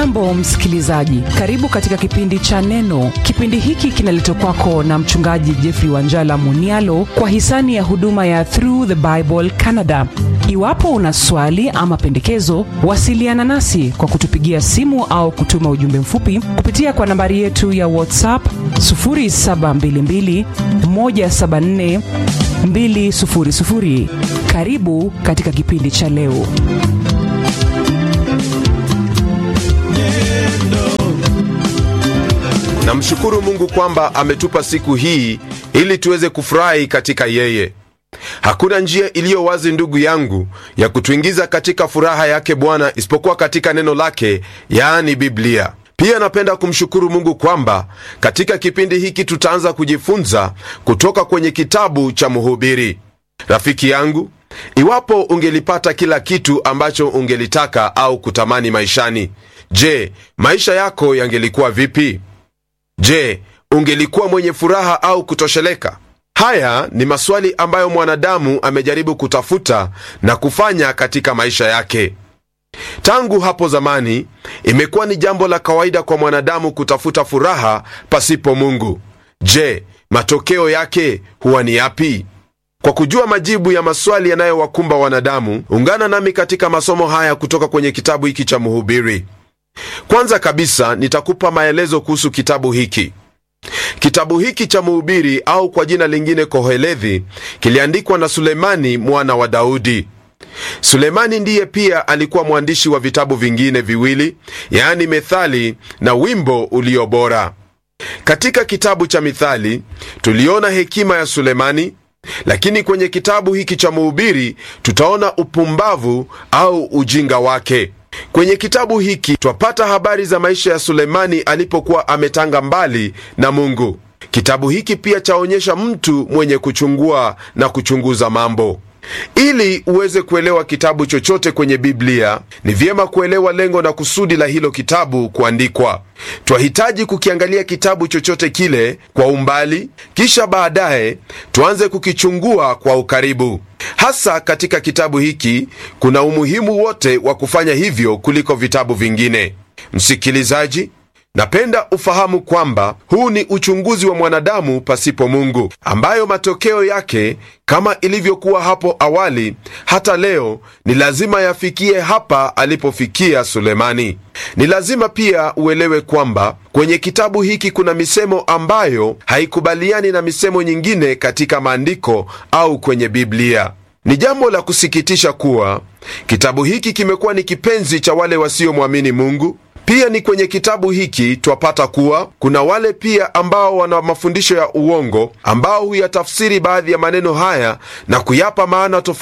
hujambo msikilizaji karibu katika kipindi cha neno kipindi hiki kinaletwa kwako na mchungaji jeffrey wanjala munialo kwa hisani ya huduma ya through the bible canada iwapo una swali ama pendekezo wasiliana nasi kwa kutupigia simu au kutuma ujumbe mfupi kupitia kwa nambari yetu ya whatsapp 722 174 200 karibu katika kipindi cha leo namshukuru mungu kwamba ametupa siku hii ili tuweze kufurahi katika yeye hakuna njia iliyo wazi ndugu yangu ya kutuingiza katika furaha yake bwana isipokuwa katika neno lake yaani biblia pia napenda kumshukuru mungu kwamba katika kipindi hiki tutaanza kujifunza kutoka kwenye kitabu cha mhubiri rafiki yangu iwapo ungelipata kila kitu ambacho ungelitaka au kutamani maishani je maisha yako yangelikuwa vipi je ungelikuwa mwenye furaha au kutosheleka haya ni maswali ambayo mwanadamu amejaribu kutafuta na kufanya katika maisha yake tangu hapo zamani imekuwa ni jambo la kawaida kwa mwanadamu kutafuta furaha pasipo mungu je matokeo yake huwa ni yapi kwa kujua majibu ya maswali yanayowakumba wanadamu ungana nami katika masomo haya kutoka kwenye kitabu hiki cha mhubiri kwanza kabisa nitakupa maelezo kuhusu kitabu hiki kitabu hiki cha mhubiri au kwa jina lingine kohelethi kiliandikwa na sulemani mwana wa daudi sulemani ndiye pia alikuwa mwandishi wa vitabu vingine viwili yaani methali na wimbo ulio bora katika kitabu cha mithali tuliona hekima ya sulemani lakini kwenye kitabu hiki cha mhubiri tutaona upumbavu au ujinga wake kwenye kitabu hiki twapata habari za maisha ya sulemani alipokuwa ametanga mbali na mungu kitabu hiki pia chaonyesha mtu mwenye kuchungua na kuchunguza mambo ili uweze kuelewa kitabu chochote kwenye biblia ni vyema kuelewa lengo na kusudi la hilo kitabu kuandikwa twahitaji kukiangalia kitabu chochote kile kwa umbali kisha baadaye tuanze kukichungua kwa ukaribu hasa katika kitabu hiki kuna umuhimu wote wa kufanya hivyo kuliko vitabu vingine msikilizaji napenda ufahamu kwamba huu ni uchunguzi wa mwanadamu pasipo mungu ambayo matokeo yake kama ilivyokuwa hapo awali hata leo ni lazima yafikie hapa alipofikia sulemani ni lazima pia uelewe kwamba kwenye kitabu hiki kuna misemo ambayo haikubaliani na misemo nyingine katika maandiko au kwenye biblia ni jambo la kusikitisha kuwa kitabu hiki kimekuwa ni kipenzi cha wale wasiomwamini mungu pia ni kwenye kitabu hiki twapata kuwa kuna wale pia ambao wana mafundisho ya uongo ambao huyatafsiri baadhi ya maneno haya na kuyapa maana tofauti